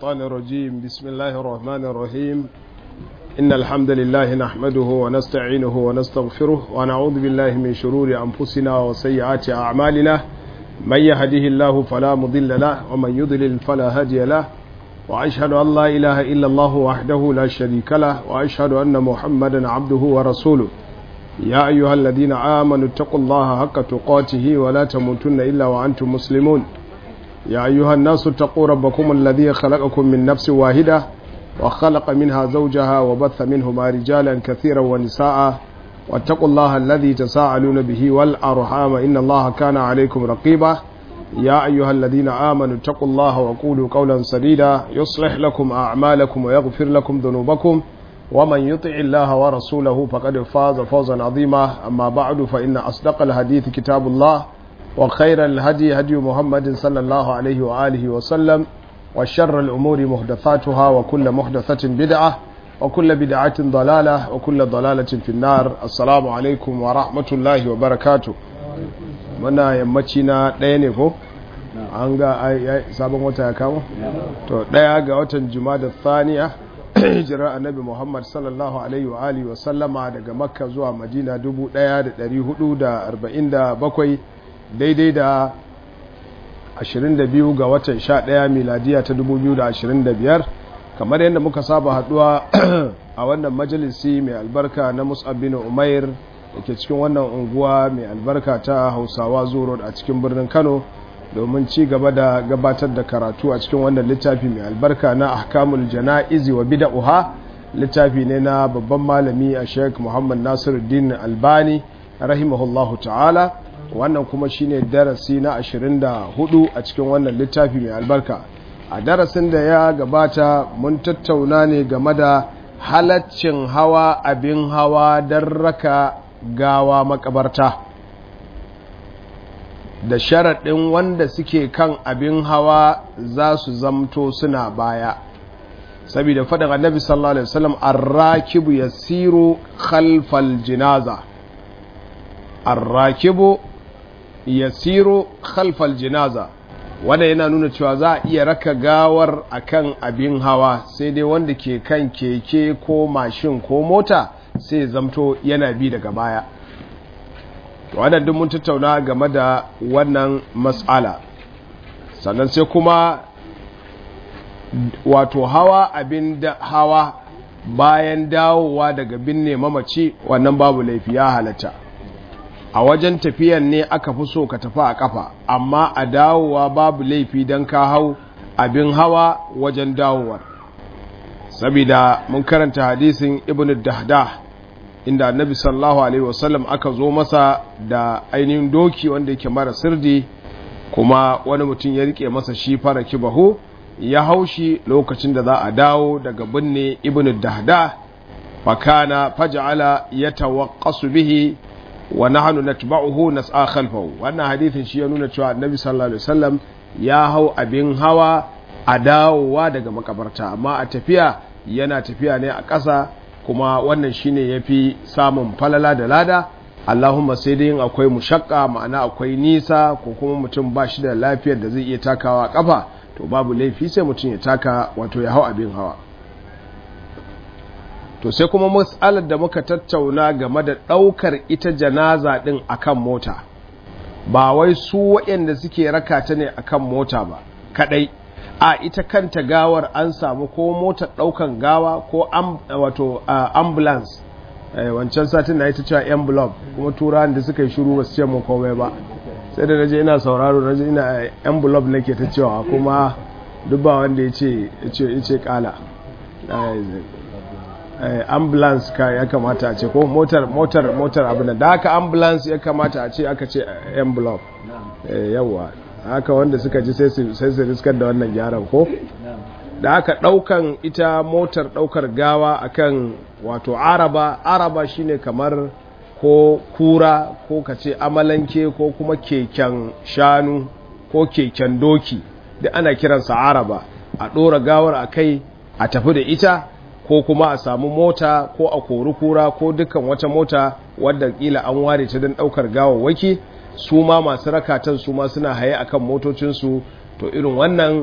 الشيطان الرجيم بسم الله الرحمن الرحيم إن الحمد لله نحمده ونستعينه ونستغفره ونعوذ بالله من شرور أنفسنا وسيئات أعمالنا من يهده الله فلا مضل له ومن يضلل فلا هادي له وأشهد أن لا إله إلا الله وحده لا شريك له وأشهد أن محمدا عبده ورسوله يا أيها الذين آمنوا اتقوا الله حق تقاته ولا تموتن إلا وأنتم مسلمون يا أيها الناس اتقوا ربكم الذي خلقكم من نفس واحدة وخلق منها زوجها وبث منهما رجالا كثيرا ونساء واتقوا الله الذي تساءلون به والأرحام إن الله كان عليكم رقيبا يا أيها الذين آمنوا اتقوا الله وقولوا قولا سديدا يصلح لكم أعمالكم ويغفر لكم ذنوبكم ومن يطع الله ورسوله فقد فاز فوزا عظيما أما بعد فإن أصدق الحديث كتاب الله وخير الهدي هدي محمد صلى الله عليه وآله وسلم وشر الأمور محدثاتها وكل محدثة بدعة وكل بدعة ضلالة وكل ضلالة في النار السلام عليكم ورحمة الله وبركاته muna yammaci na ɗaya ne ko an ga sabon wata ya kama to ɗaya ga watan juma'a da thaniya hijirar annabi muhammad sallallahu alaihi wa alihi wa sallama daga makka zuwa madina 1447 daidai da 22 ga watan 11 miladiya ta 2025 kamar yadda muka saba haduwa a wannan majalisi mai albarka na musab bin umair da ke cikin wannan unguwa mai albarka ta hausawa zuro a cikin birnin kano domin ci gaba da gabatar da karatu a cikin wannan littafi mai albarka na ahkamul jana'izi wa bida'uha littafi ne na babban malami a sheik muhammad nasiruddin albani rahimahullahu ta'ala wannan kuma shine darasi na 24 a cikin wannan littafi mai albarka a darasin da ya gabata mun tattauna ne game da halaccin hawa abin hawa don raka gawa makabarta da sharaɗin wanda suke kan abin hawa za su zamto suna baya saboda faɗin annabi sallallahu alaihi wasallam arrakibu yasiru khalfal jinaza arrakibu yasiru khalfal jinaza wanda yana nuna cewa za a iya raka gawar akan abin hawa sai dai wanda ke kan keke ko mashin ko mota sai zamto yana bi daga baya wannan duk mun tattauna game da wannan matsala sannan sai kuma wato hawa abin da hawa bayan dawowa daga binne mamaci wannan babu laifi ya halatta a wajen tafiyan ne aka fi so ka tafi a kafa amma a dawowa babu laifi don ka hau abin hawa wajen dawowar sabida mun karanta hadisin ibn dahdah inda annabi sallallahu alaihi wasallam aka zo masa da ainihin doki wanda yake mara sirdi kuma wani mutum ya rike masa shi fara kibahu ya haushi lokacin da za a dawo daga binne ibn dahda fakana faj'ala yatawaqqasu bihi wa nahnu natba'uhu nas'a khalfahu wannan hadithin shi ya nuna cewa annabi sallallahu alaihi wasallam ya hau abin hawa a dawowa daga makabarta amma a tafiya yana tafiya ne a ƙasa kuma wannan shine yafi samun falala da lada Allahumma sai dai akwai mushakka ma'ana akwai nisa ko kuma mutum ba shi da lafiyar da zai iya takawa kafa to babu laifi sai mutum ya taka wato ya hau abin hawa to sai kuma matsalar da muka tattauna game da ɗaukar ita janaza ɗin akan mota ba wai su waɗanda suke raka ta ne akan mota ba kaɗai a ita kanta gawar an samu ko motar ɗaukan gawa ko wato ambulance wancan satin na ita cewa envelope kuma turan da suka yi shuru ba su ce mun komai ba sai da naje ina sauraro naje ina envelope nake ta cewa kuma duk ba wanda ya ce ya ce kala ambulance ka ya kamata a ce ko motar motar motar abin da haka ambulance ya kamata a ce aka ce envelope yawa haka wanda suka ji sai su riskar da wannan gyaran ko da aka daukan ita motar daukar gawa akan wato araba araba shine kamar ko kura ko kace amalanke ko kuma keken shanu ko keken doki da ana kiransa araba a dora gawar a kai a tafi da ita ko kuma a samu mota ko a kori kura ko dukkan wata mota wadda kila an ware ta don daukar gawawwaki su ma masu rakatan su ma suna haye akan motocinsu to irin wannan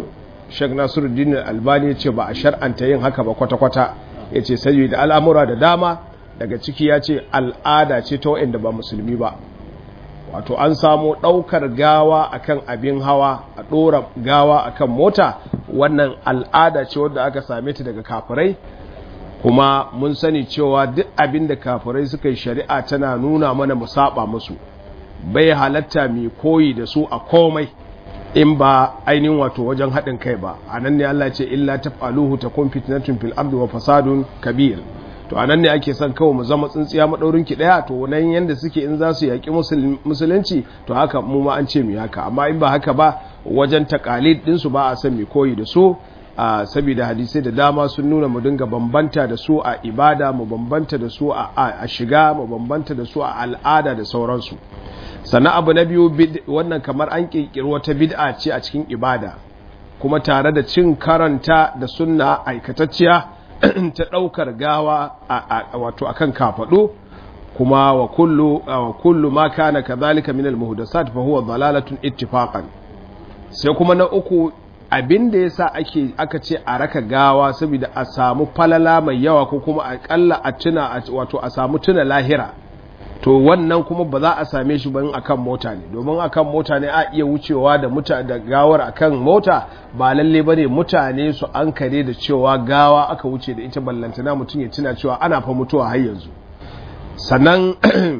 Sheikh Nasiruddin Albani ya ce ba a shar'anta yin haka ba kwata-kwata ya ce sai da al'amura da dama daga ciki ya ce al'ada ce ta wa'inda ba musulmi ba wato an samu ɗaukar gawa akan abin hawa a ɗora gawa akan mota wannan al'ada ce wadda aka same ta daga kafirai kuma mun sani cewa duk abin da kafirai suka yi shari'a tana nuna mana mu saba musu bai halatta mai koyi da su a komai in ba ainihin wato wajen haɗin kai ba a nan ne Allah ce illa taf'aluhu takun fitnatun fil ardi wa fasadun kabir to a nan ne ake son kawai mu zama tsintsiya maɗaurin ki ɗaya to nan yanda suke in za su yaƙi musulunci to haka mu ma an ce mu haka amma in ba haka ba wajen takalid ɗinsu ba a son mai koyi da su a saboda hadisai da dama sun nuna mu dinga bambanta da su a ibada mu bambanta da su a shiga mu bambanta da su a al'ada da sauransu sannan abu na biyu wannan kamar an kirkiri wata bid'a ce a cikin ibada kuma tare da cin karanta da sunna aikatacciya ta ɗaukar gawa wato akan kafaɗo kuma wa kullu wa kullu ma kana kadhalika min al-muhdathat fa huwa dalalatun ittifaqan sai kuma na uku abin da yasa ake aka ce a raka gawa saboda a samu falala mai yawa ko kuma akalla a tuna wato a samu tuna lahira to wannan kuma ba za a same shi ba akan mota ne domin akan mota ne a iya wucewa da muta da gawar akan mota ba lalle bane mutane su an kare da cewa gawa aka wuce da ita ballantana mutum ya tuna cewa ana fa mutuwa har yanzu sannan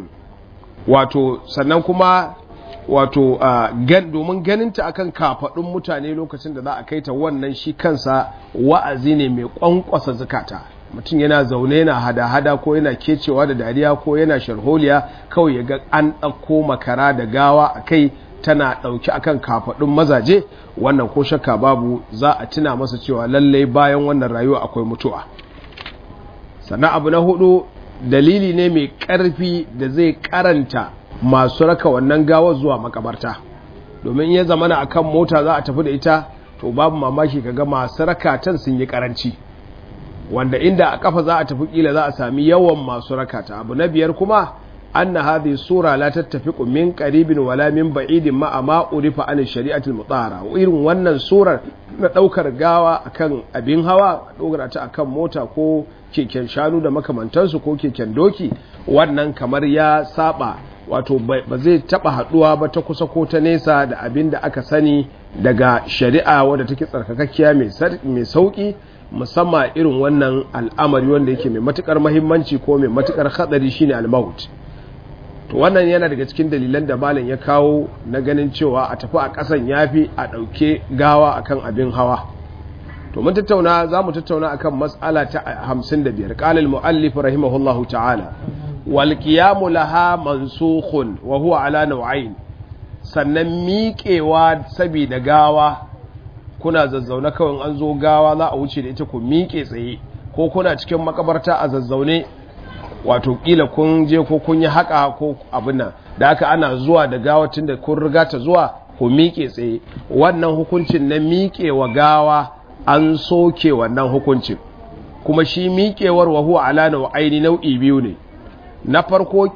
wato sannan kuma wato gan domin ganinta akan kafadun mutane lokacin da za a kai ta wannan shi kansa wa'azi ne mai kwankwasa zukata mutum yana zaune yana hada-hada ko yana kecewa da dariya ko yana sharholiya kawai ya ga an ɗauko makara da gawa a kai tana ɗauki akan kafaɗin mazaje wannan ko shakka babu za a tuna masa cewa lallai bayan wannan rayuwa akwai mutuwa sannan abu na hudu dalili ne mai ƙarfi da zai karanta masu raka wannan gawar zuwa makabarta domin ya zamana akan mota za a tafi da ita to babu mamaki kaga masu rakatan sun yi karanci wanda inda a kafa za a tafi kila za a sami yawan masu rakata abu na biyar kuma anna hadhihi sura la tattafiqu min qaribin wala min ba'idin ma ma urifa an shari'atul mutahhara irin wannan surar na daukar gawa akan abin hawa dogara ta akan mota ko keken shanu da makamantansu ko keken doki wannan kamar ya saba wato ba zai taba haduwa ba ta kusa ko ta nesa da abin da aka sani daga shari'a wadda take tsarkakakkiya mai sauki musamman irin wannan al'amari wanda yake mai matukar mahimmanci ko mai matukar hadari shine al-maut to wannan yana daga cikin dalilan da malam ya kawo na ganin cewa a tafi a kasan yafi a dauke gawa akan abin hawa to mun tattauna za mu tattauna akan mas'ala ta 55 qala al-muallif rahimahullahu ta'ala wal qiyamu laha mansukhun wa huwa ala naw'ain sannan miƙewa saboda gawa kuna zazzaune kawai an zo gawa za a wuce da ita ku miƙe tsaye ko kuna cikin makabarta a zazzaune wato kila kun je ko kun yi haka ko abin nan da haka ana zuwa da gawa tun da kun riga ta zuwa ku miƙe tsaye wannan hukuncin na miƙe wa gawa an soke wannan hukuncin kuma shi miƙewar wa huwa ala nau'aini nau'i biyu ne na farko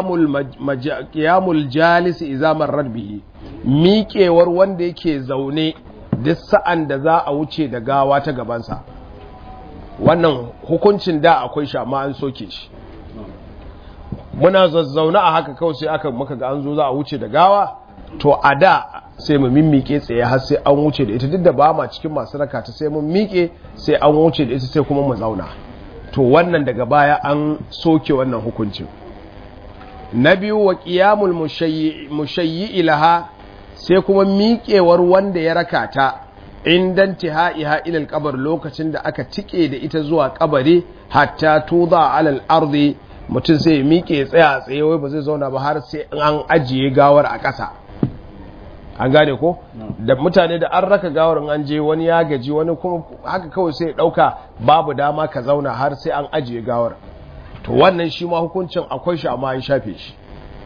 qiyamul jalis idza marrat bihi miƙewar wanda yake zaune duk sa'an da za a wuce da gawa ta gabansa wannan hukuncin da akwai shi amma an soke shi muna zazzauna a haka kawai sai aka maka ga an zo za a wuce da gawa to a da sai mu mimmike tsaye har sai an wuce da ita duk da ba ma cikin masu raka ta sai mun miƙe sai an wuce da ita sai kuma mu zauna to wannan daga baya an soke wannan hukuncin na biyu wa qiyamul mushayyi ilaha sai kuma miƙewar wanda ya raka ta indan tihaiha ilal kabar lokacin da aka tike da ita zuwa kabari hatta tuza alal ardi mutum sai ya miƙe tsaya a tsaye wai ba zai zauna ba har sai an ajiye gawar a ƙasa an gane ko da mutane da an raka gawar an je wani ya gaji wani kuma haka kawai sai ya ɗauka babu dama ka zauna har sai an ajiye gawar to wannan shi ma hukuncin akwai shi amma an shafe shi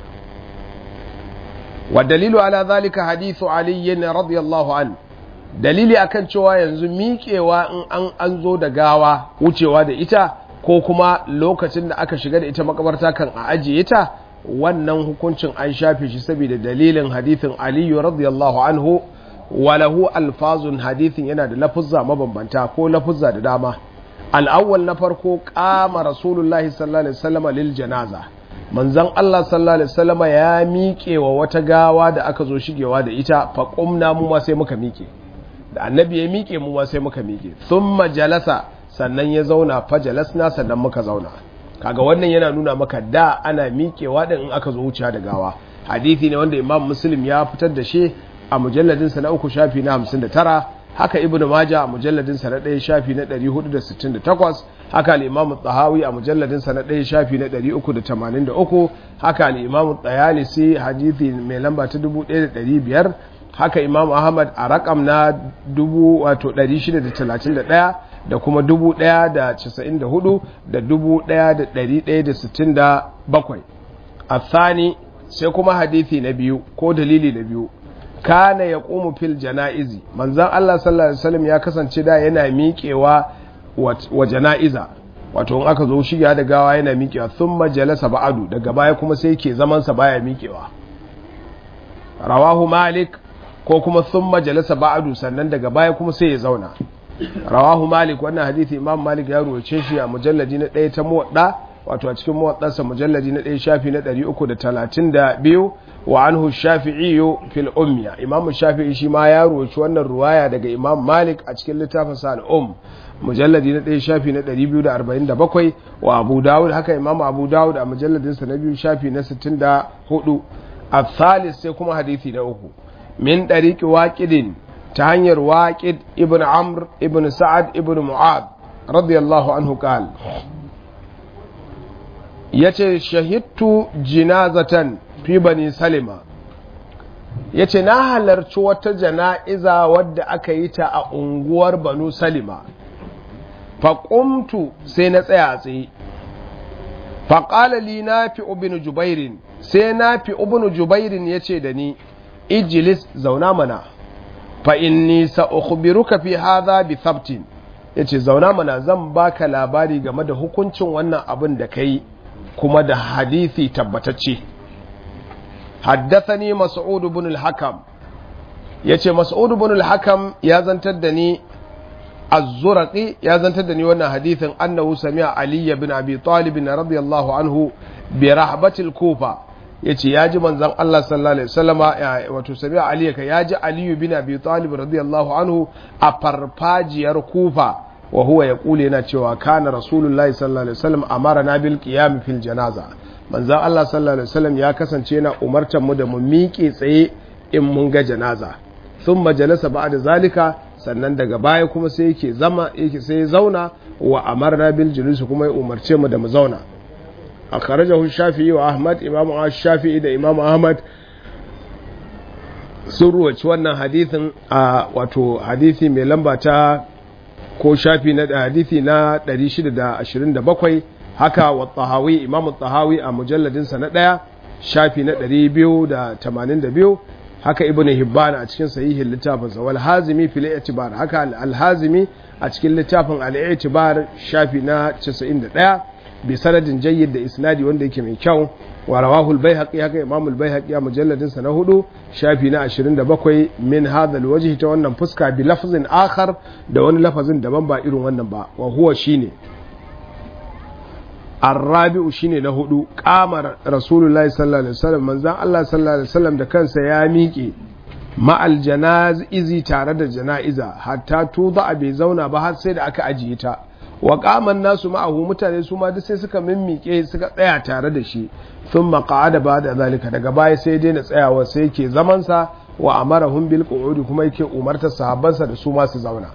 wa dalilu ala zalika hadithu ali radiyallahu an dalili akan cewa yanzu miƙewa in an an zo da gawa wucewa da ita ko kuma lokacin da aka shiga da ita makabarta kan a ajiye ta wannan hukuncin an shafe shi saboda dalilin hadithin aliyu radiyallahu anhu walahu alfazun hadithin yana da lafuzza mabambanta ko lafuzza da dama al'awwal na farko kama rasulullahi sallallahu alaihi wasallam lil janaza manzon Allah sallallahu alaihi wasallam ya miƙe wa wata gawa da aka zo shigewa da ita fa qumna mu ma sai muka miƙe da annabi ya miƙe mu ma sai muka miƙe thumma jalasa sannan ya zauna fa jalasna sannan muka zauna kaga wannan yana nuna maka da ana miƙewa din in aka zo wuciya da gawa hadisi ne wanda imam muslim ya fitar da shi a mujalladinsa na uku shafi na 59 haka ibnu maja a mujalladinsa na ɗaya shafi na 468 haka al-imamu tahawi a mujalladinsa na ɗaya shafi na 383 haka al-imamu tayalisi hadisi mai lamba ta 1500 haka imamu ahmad a rakam na 631 da kuma 1094 da 1167 a thani sai kuma hadithi na biyu ko dalili na biyu kana ya ƙumu fil jana'izi manzan Allah sallallahu Alaihi wasallam ya kasance da yana miƙewa wa jana'iza wato in aka zo shiga da gawa yana miƙewa sun majalasa ba'adu daga baya kuma sai ke zamansa baya miƙewa rawahu malik ko kuma sun majalasa ba'adu sannan daga baya kuma sai ya zauna rawahu malik wannan hadithi imam malik ya ruwace shi a mujalladi na ɗaya ta muwaɗa wato a cikin muwaɗansa mujalladi na ɗaya shafi na ɗari uku da talatin da biyu wa anhu shafi'i fil ummiya imam shafi'i shi ma ya ruwaci wannan ruwaya daga imam malik a cikin littafin sa al'um mujalladi na ɗaya shafi na ɗari biyu da arba'in da bakwai wa abu dawud haka imam abu dawud a mujalladinsa na biyu shafi na sittin da hudu a thalis sai kuma hadithi na uku min ɗariƙi waƙidin ta hanyar waƙid ibn amr ibn sa'ad ibn mu'ad radiyallahu anhu qal yace shahidtu jinazatan fi bani salima yace na halarci wata jana'iza wadda aka yi ta a unguwar banu salima faƙumtu sai na tsaya a tsaye faƙala li na fi ubinu jubairin sai na fi ubinu jubairin ya ce da ni ijilis zauna mana fa inni sa'ukhbiruka fi hadha bi thabtin yace zauna mana zan baka labari game da hukuncin wannan abin da kai kuma da hadisi tabbatacce haddathani mas'ud ibn al-hakam yace mas'ud ibn al-hakam ya zantar da ni az-zurqi ya zantar da ni wannan hadisin annahu sami'a ali ibn abi talib radiyallahu anhu bi rahbatil kufa yace ya ji manzon Allah sallallahu alaihi wasallama wato sami'a ali ka ya ji ali ibn abi talib radiyallahu anhu a farfajiyar kufa wa huwa yaqulu yana cewa kana rasulullahi sallallahu alaihi wasallam amara na bil qiyam fil janaza manzon Allah sallallahu alaihi wasallam ya kasance yana umartar mu da mu miƙe tsaye in mun ga janaza sun majalasa ba da zalika sannan daga baya kuma sai yake zama yake sai zauna wa amarna bil julus kuma ya umarce mu da mu zauna akhrajahu shafi'i wa ahmad imamu shafi'i da imamu ahmad sun ruwaci wannan hadithin a wato hadithi mai lamba ta ko shafi na hadithi na 627 haka wa tahawi imamu tahawi a mujalladinsa na ɗaya shafi na 282 haka ibnu hibban a cikin sahihin littafin sa wal hazimi fil i'tibar haka al hazimi a cikin littafin al i'tibar shafi na 91 bi sanadin jayyid da isnadi wanda yake mai kyau wa rawahu al baihaqi haka imam al baihaqi a mujalladin sa na hudu shafi na 27 min hadha al wajhi ta wannan fuska bi lafzin akhar da wani lafazin daban ba irin wannan ba wa huwa shine arrabi'u shine na hudu kamar rasulullahi sallallahu alaihi wasallam manzon Allah sallallahu alaihi wasallam da kansa ya miƙe ma'al jana'izi tare da jana'iza hatta tuza bai zauna ba har sai da aka ajiye ta wa qaman nasu ma'ahu mutane su ma duk sai suka mimmike suka tsaya tare da shi thumma qa'ada ba'da zalika daga baya sai dai na tsayawa sai yake zaman sa wa amarahum bil qu'udi kuma yake umartar sahabbansa da su ma su zauna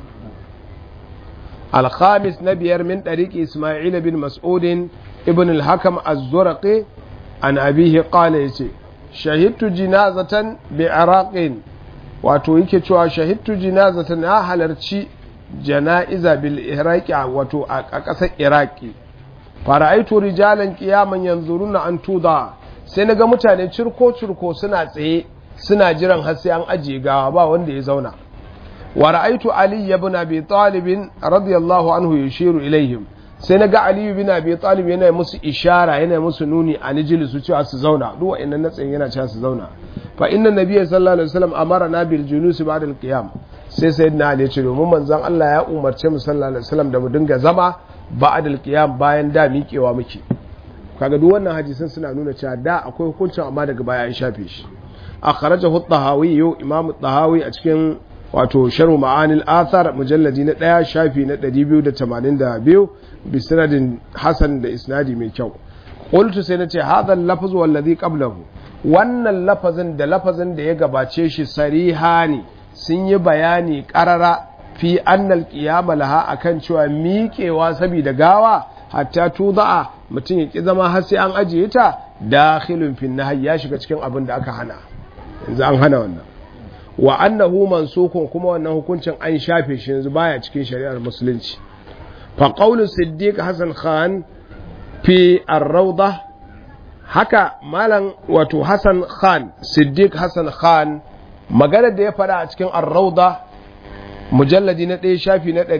الخامس نبير من طريق إسماعيل بن مسعود ابن الحكم الزرقي عن أبيه قال يتي شهدت جنازة بعراق wato yake cewa shahidtu jinazatan na halarci jana'iza bil iraqi wato a ƙasar iraki fara'aitu rijalan qiyaman yanzuruna an tuda sai naga mutane cirko cirko suna tsaye suna jiran har sai an ajiye gawa ba wanda ya zauna ورأيت علي بن أبي طالب رضي الله عنه يشير إليهم sai na ga aliyu bin abi talib yana musu ishara yana musu nuni a nijili su cewa su zauna duk wa'annan na tsayin yana cewa su zauna fa inna nabiyyi sallallahu alaihi wasallam amara na bil julus ba'da al qiyam sai sayyidina ali ya ce domin manzon Allah ya umarce mu sallallahu alaihi wasallam da mu dinga zama ba'da al qiyam bayan da miƙewa muke kaga duk wannan hadisin suna nuna cewa da akwai hukuncin amma daga baya an shafe shi akhrajahu at-tahawi imam at-tahawi a cikin wato sharhu ma'anil athar mujalladi na ɗaya shafi na 282 bi sanadin hasan da isnadi mai kyau qultu sai nace hadha al-lafz wallazi qablahu wannan lafazin da lafazin da ya gabace shi sarihani sun yi bayani qarara fi annal qiyama laha akan cewa miƙewa saboda gawa hatta tuda'a mutum ya ki zama har sai an ajiye ta dakhilun fi nahyi ya shiga cikin abin da aka hana yanzu an hana wannan wa annahu mansukun kuma wannan hukuncin an shafe shi yanzu baya cikin shari'ar musulunci fa qawlu siddiq hasan khan fi ar-rawda haka malam wato hasan khan siddiq hasan khan magana da ya fada a cikin ar-rawda mujalladi na ɗaya shafi na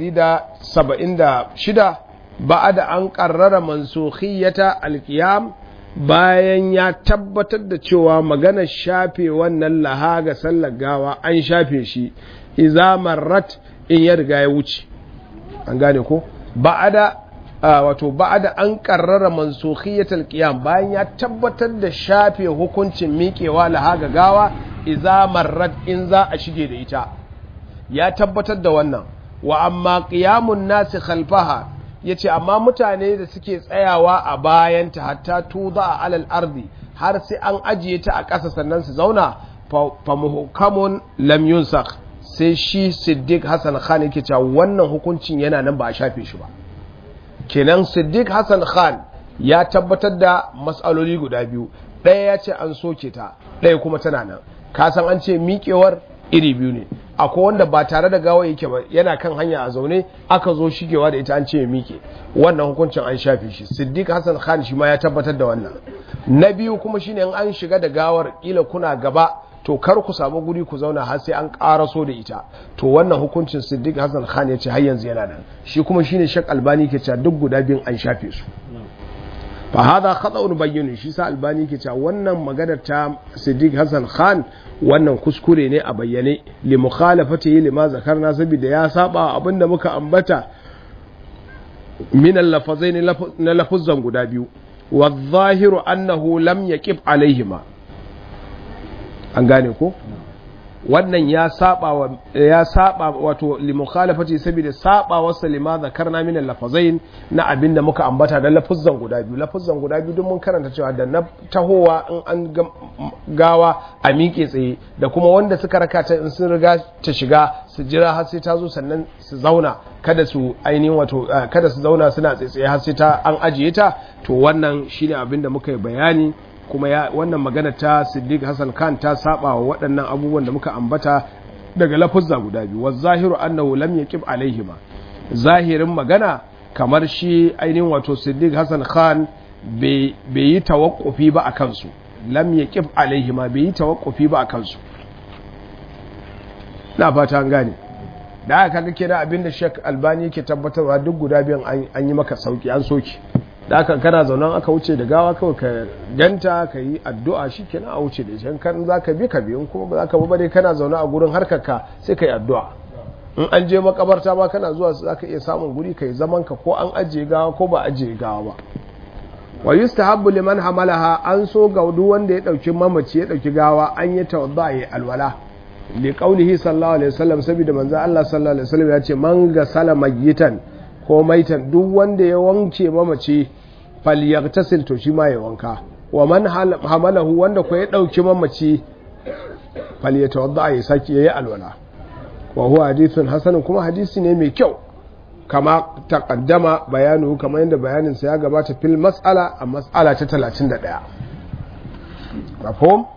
176 ba'ada an qarrara mansukhiyata al-qiyam bayan ya tabbatar da cewa maganar shafe wannan laha ga sallar gawa an shafe shi iza marrat in ya riga ya wuce an gane ko ba'ada wato ba'ada an karrara mansukhiyatul qiyam bayan ya tabbatar da shafe hukuncin miƙewa laha ga gawa iza marrat in za a shige da ita ya tabbatar da wannan wa amma qiyamun nasi khalfaha ya ce amma mutane da suke tsayawa a bayanta hatta tuza a alal ardi har sai an ajiye ta a ƙasa sannan su zauna fa muhkamun lam yunsak sai shi siddiq hassan khan yake cewa wannan hukuncin yana nan ba a shafe shi ba kenan siddiq hassan khan ya tabbatar da matsaloli guda biyu ɗaya ya ce an soke ta ɗaya kuma tana nan ka san an ce miƙewar iri biyu ne akwai wanda ba tare da gawa yake ba yana kan hanya a zaune aka zo shigewa da ita an ce ya miƙe wannan hukuncin an shafe shi siddiq hassan khan shi ma ya tabbatar da wannan na biyu kuma shine in an shiga da gawar kila kuna gaba to kar ku samu guri ku zauna har sai an ƙaraso da ita to wannan hukuncin siddiq hassan khan ya ce har yanzu yana nan shi kuma shine shak albani ke cewa duk guda biyun an shafe su fa hada khata'un bayyin shi sa albani ke cewa wannan maganar ta siddiq hassan khan wannan kuskure ne a bayyane li mukhalafati lima zakarna saboda ya saba abinda muka ambata min al-lafazaini na lafuzan guda biyu wa zahiru annahu lam yaqib alaihima an gane ko wannan ya saba wa ya saba wato li mukhalafati saboda saba wasa lima zakarna min al-lafazain na abinda muka ambata da lafuzan guda biyu lafuzan guda biyu duk mun karanta cewa da na tahowa in an gawa a miƙe tsaye da kuma wanda suka raka ta in sun riga ta shiga su jira har sai ta zo sannan su zauna kada su ainihin wato kada su zauna suna tsaye har sai ta an ajiye ta to wannan shine abinda muka yi bayani kuma ya wannan magana ta Siddiq Hassan Khan ta saba wa waɗannan abubuwan da muka ambata daga lafuzza guda biyu wa zahiru annahu lam yaqib alaihima zahirin magana kamar shi ainihin wato Siddiq Hassan Khan bai yi tawakkufi ba a kansu lam yaqib alaihima bai yi tawakkufi ba a kansu na fata an gane da aka kaga kira abinda Sheikh Albani yake tabbatarwa duk guda biyan an yi maka sauki an soki da aka kana zaunan aka wuce da gawa kawai ka ganta ka yi addu'a shi kenan a wuce da shi kan za ka bi ka bi in kuma ba za ka bi ba dai kana zaune a gurin harkarka sai ka yi addu'a in an je makabarta ma kana zuwa za ka iya samun guri ka yi zaman ka ko an ajiye gawa ko ba ajiye gawa ba wa yustahabbu liman hamalaha an so ga duk wanda ya dauki mamaci ya dauki gawa an yi tawadda ya alwala li qaulihi sallallahu alaihi wasallam saboda manzo Allah sallallahu alaihi wasallam ya ce man gasala mayyitan ko maitan duk wanda ya wanke mamaci falyagtasil to shi ma ya wanka wa man hamalahu wanda ko ya dauki mamaci falyatawadda ya saki yayi alwala wa huwa hadithun hasan kuma hadisi ne mai kyau kama taqaddama bayanu kamar yadda bayanin sa ya gabata fil mas'ala a mas'ala ta 31 mafhum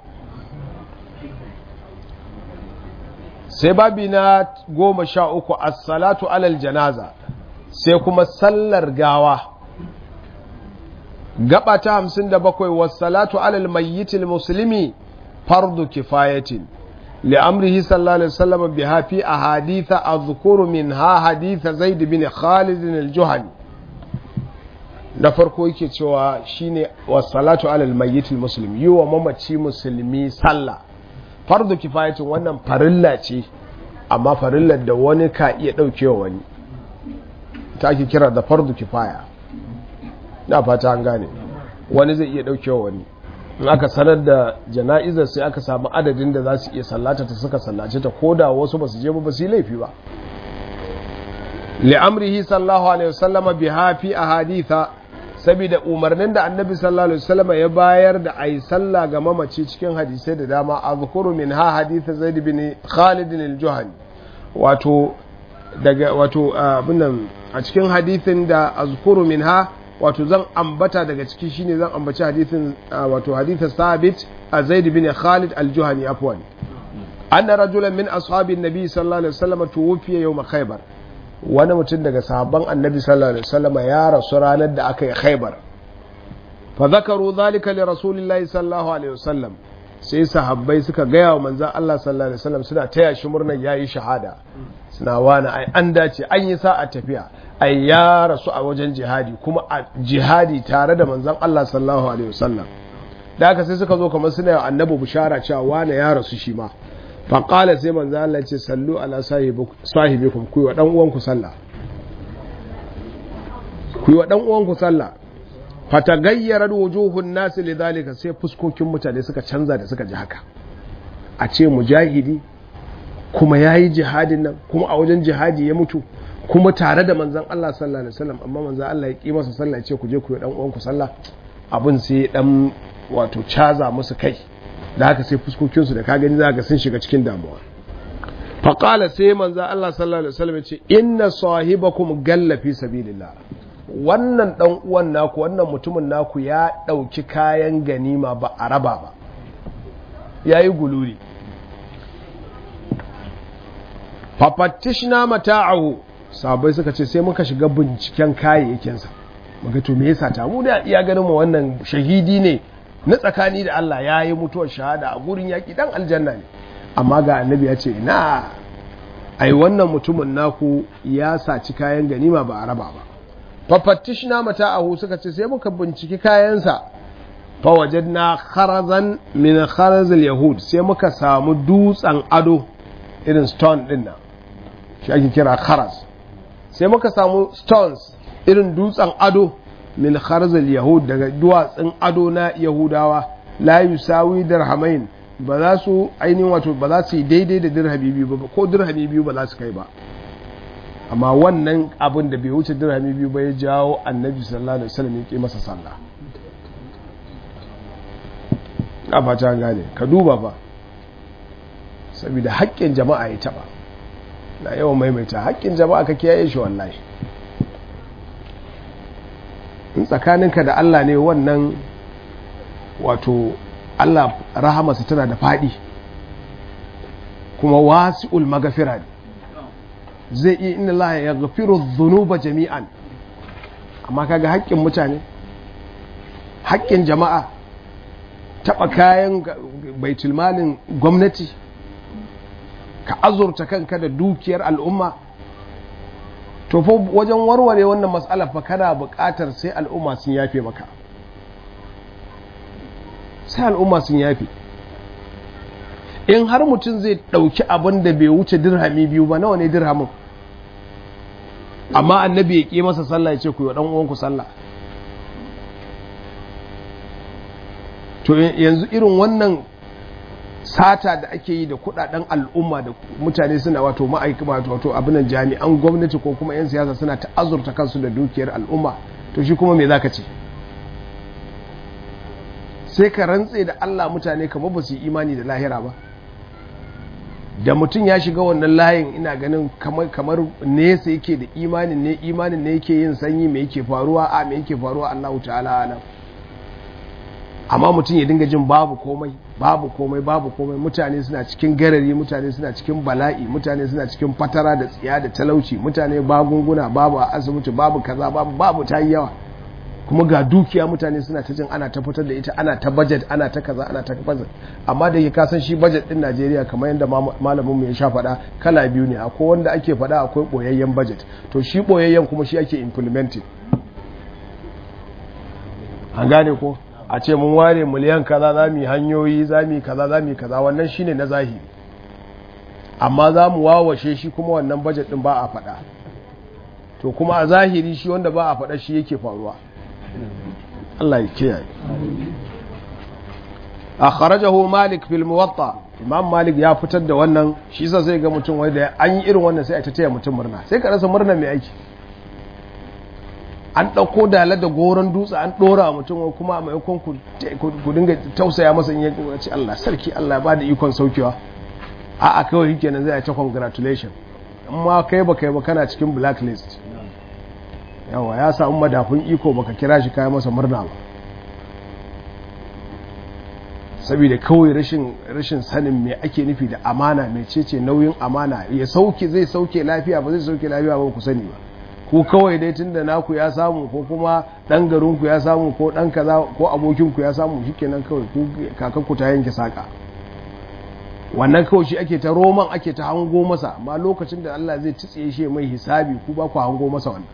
sai babi na goma sha uku as-salatu alal janaza sai kuma sallar gawa gaba ta hamsin da bakwai wasalatu alal mayyitil musulmi fardu kifayatin li'amrihi sallallahu alaihi wasallam biha fi ahaditha azkuru minha haditha zaid bin khalid al-juhani na farko yake cewa shine wassalatu alal mayyitil muslim yi wa mamaci musulmi sallah fardu kifayatin wannan farilla ce amma farillar da wani ka iya daukewa wani ta ake kira da fardu kifaya na fata an gane wani zai iya daukewa wani in aka sanar da jana'izar sai aka samu adadin da za su iya sallata ta suka sallace ta ko da wasu ba su je ba ba su yi laifi ba li'amrihi sallallahu alaihi wasallama biha fi ahaditha saboda umarnin da annabi sallallahu alaihi wasallama ya bayar da ayi sallah ga mamaci cikin hadisai da dama azkuru min ha hadith zaid bin khalid al-juhani wato daga wato abin a cikin hadithin da azkuru min ha wato zan ambata daga ciki shine zan ambaci hadithin wato hadithin sabit a zaid bin khalid al-juhani afwan anna rajulan min ashabin nabi sallallahu alaihi wasallam tuwfiya yawm khaybar wani mutum daga sahabban annabi sallallahu alaihi wasallam ya rasu ranar da aka yi khaybar fa zakaru dhalika li rasulillahi sallallahu alaihi wasallam sai sahabbai suka gaya wa manzon Allah sallallahu alaihi wasallam suna taya shi murnar yayi shahada suna wani ai an dace an yi sa'a tafiya ai ya rasu a wajen jihadi kuma a jihadi tare da manzon Allah sallallahu alaihi wasallam da haka sai suka zo kamar suna yi annabi bishara cewa wane ya rasu shi ma faƙala sai manzon Allah ce sallu ala sahibikum ku yi wa dan uwanku sallah ku yi wa dan uwanku sallah fatagayyarar wujuhun nasi lidhalika sai fuskokin mutane suka canza da suka ji haka a ce mujahidi kuma yayi jihadin nan kuma a wajen jihadi ya mutu kuma tare da manzan Allah sallallahu alaihi wasallam amma manzan Allah ya ki masa sallah ce ku je ku yi dan uwanku sallah abin sai dan wato caza musu kai da haka sai fuskokin su da ka gani zaka sun shiga cikin damuwa fa qala sai manzan Allah sallallahu alaihi wasallam ya ce inna sahibakum galla fi sabilillah wannan dan uwan naku wannan mutumin naku ya dauki kayan ganima ba a raba ba yayi guluri fafattishna mata'ahu sabai suka ce sai muka shiga binciken kayayyakinsa muka to me yasa ta mu da iya ganin mu wannan shahidi ne na tsakani da Allah ya yi mutuwar shahada a gurin yaki dan aljanna ne amma ga annabi ya ce na ai wannan mutumin naku ya saci kayan ganima ba a raba ba fafattishna mata'ahu suka ce sai muka binciki kayansa fa wajadna kharazan min kharazil yahud sai muka samu dutsen ado irin stone din nan shi ake kira kharaz sai muka samu stones irin dutsen ado min kharzal yahud daga duwatsun ado na yahudawa la yusawi dirhamain ba za su ainihin wato ba za su yi daidai da dirhami biyu ba ko dirhami biyu ba za su kai ba amma wannan abin da bai wuce dirhami biyu ba ya jawo annabi sallallahu alaihi wasallam ya ke masa sallah a fata gane ka duba ba saboda haƙƙin jama'a ya taɓa na yawan maimaita haƙƙin jama'a ka kiyaye shi wallahi in tsakaninka da Allah ne wannan wato Allah rahamarsa tana da faɗi kuma wasi'ul magafira ne zai iya inna Allah ya gafiru zunuba jami'an amma kaga haƙƙin mutane haƙƙin jama'a taɓa kayan baitulmalin gwamnati ka azurta kanka da dukiyar al'umma to fa wajen warware wannan matsalar fa kana buƙatar sai al'umma sun yafe maka sai al'umma sun yafe in har mutum zai ɗauki abin da bai wuce dirhami biyu ba nawa ne dirhamin amma annabi ya ƙi masa sallah ya ce ku yi ɗan uwanku sallah to yanzu irin wannan sata da ake yi da kudaden al'umma da mutane suna wato ma'aikata wato abinan jami'an gwamnati ko kuma 'yan siyasa suna ta'azurta kansu da dukiyar al'umma to shi kuma me za ka ce sai ka rantse da Allah mutane kamar ba su yi imani da lahira ba da mutum ya shiga wannan layin ina ganin kamar nesa yake da imanin ne imanin ne yake yin sanyi me yake faruwa a me yake faruwa Allahu ta'ala alam amma mutum ya dinga jin babu komai babu komai babu komai mutane suna cikin garari mutane suna cikin bala'i mutane suna cikin fatara da tsiya da talauci mutane bagunguna babu a asibiti babu kaza babu babu ta yi yawa kuma ga dukiya mutane suna ta jin ana ta fitar da ita ana ta budget ana ta kaza ana ta budget amma da ke kasan shi budget din Najeriya kamar yadda malamin mu ya sha faɗa kala biyu ne akwai wanda ake faɗa akwai boyayyen budget to shi boyayyen kuma shi ake implementing an gane ko a ce mun ware miliyan kaza za mu yi hanyoyi za mu yi kaza za mu yi kaza wannan shine na zahiri amma za mu wawashe shi kuma wannan bajet din ba a faɗa to kuma a zahiri shi wanda ba a faɗa shi yake faruwa Allah ya kiyaye akhrajahu malik fil muwatta imam malik ya fitar da wannan shi yasa sai ga mutum wanda an yi irin wannan sai a ta taya mutum murna sai ka rasa murna mai aiki an ɗauko dala da goron dutse an ɗora mutum kuma a maimakon ku dinga tausaya masa in yankin ce Allah sarki Allah ba da ikon saukewa a a kawai kenan zai ta congratulation amma kai ba kai ba kana cikin blacklist yawa ya samu madafun iko baka kira shi kayan masa murna ba saboda kawai rashin rashin sanin me ake nufi da amana mai cece nauyin amana ya sauke zai sauke lafiya ba zai sauke lafiya ba ku sani ba ku kawai dai tunda naku ya samu ko kuma dan garinku ya samu ko dan kaza ko abokinku ya samu shikenan kawai ku kakanku ta yanke saka wannan kawai shi ake ta roman ake ta hango masa amma lokacin da Allah zai tsiye shi mai hisabi ku ba ku hango masa wannan